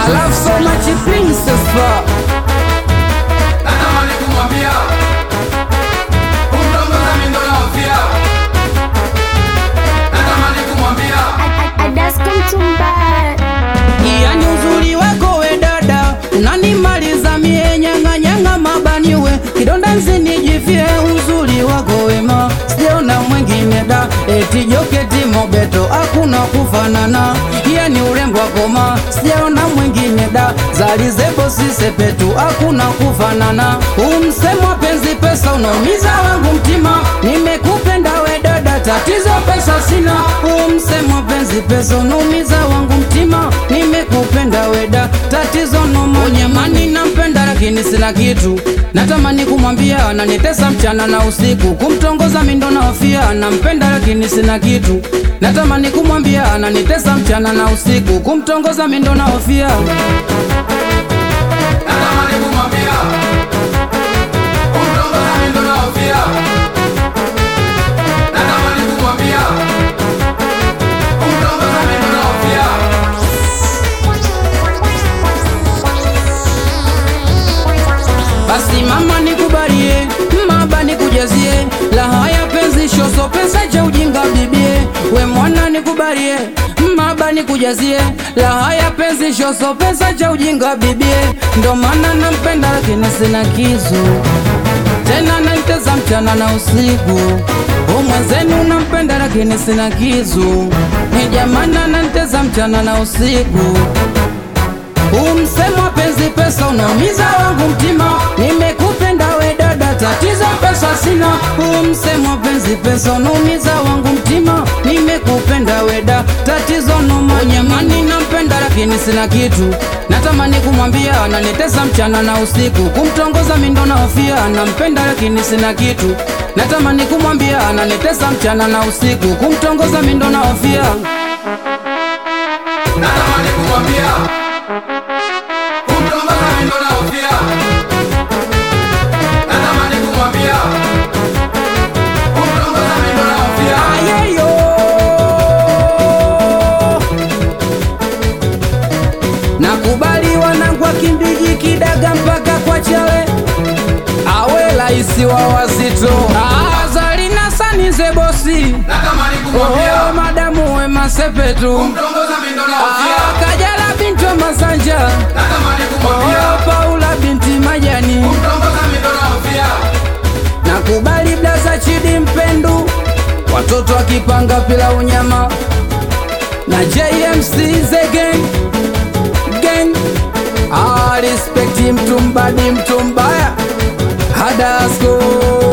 I love so much princess pa natamani kumwambia kumtongoza mimi ndo naofia natamani kumwambia yani uzuri wako we dada unanimaliza mie nyang'anyanga mabaniwe kidonda nsinijifie uzuri wako wema sijaona mwingine da eti joketi mobeto hakuna kufanana yani urembo wakoma sijaona mwingine da zalizebo sisepetu hakuna kufanana umsemwa penzi pesa unaumiza wangu mtima nimekupenda we dada tatizo pesa sina umsemwa penzi pesa unaumiza wangu mtima nimekupenda weda tatizo noma unyamani nampenda lakini sina kitu natamani kumwambia ananitesa mchana na usiku kumtongoza mindo naofia nampenda lakini sina kitu natamani kumwambia ananitesa mchana na usiku kumtongoza mindo naofia natamani kumwambia kumtongoza mimi ndo naofia natamani kumwambia kumtongoza mimi ndo naofia basi mama nikubalie maba nikujazie laha ya penzi shoso pesa cha ujinga bibie we mwana nikubalie maba nikujazie laha ya penzi shoso pesa cha ujinga bibie ndo maana nampenda lakini sina kizu tena naiteza mchana na usiku umwenzenu nampenda lakini sina kizu ni jamana nanteza mchana na usiku umsemwa penzi pesa unaumiza wangu mtima nimekupenda we dada tatizo pesa sina umsemwa penzi pesa unaumiza wangu mtima nimekupenda weda tatizo noma nyamani nampenda lakini sina kitu natamani kumwambia ananitesa mchana na usiku kumtongoza mindo naofia nampenda lakini sina kitu natamani kumwambia ananitesa mchana na usiku kumtongoza mindo naofia natamani kumwambia kumtongoza mimi ndo naofia natamani kumwambia kumtongoza mimi ndo naofia ayeyo nakubali wanangwa kimbiji kidaga mpaka kwa chale awe laisi wa wazito azalina sanize bosi natamani kumwambia oh, madamu we masepetu kumtongoza mimi ndo naofia Ah, kajala binti wa masanja natamani kumwambia oh, paula binti majani kumtongoza mimi ndo naofia nakubali blaza chidi mpendu watoto akipanga pila unyama na jmc the gang gang ah, respect mtu mbadi mtu mbaya hadasko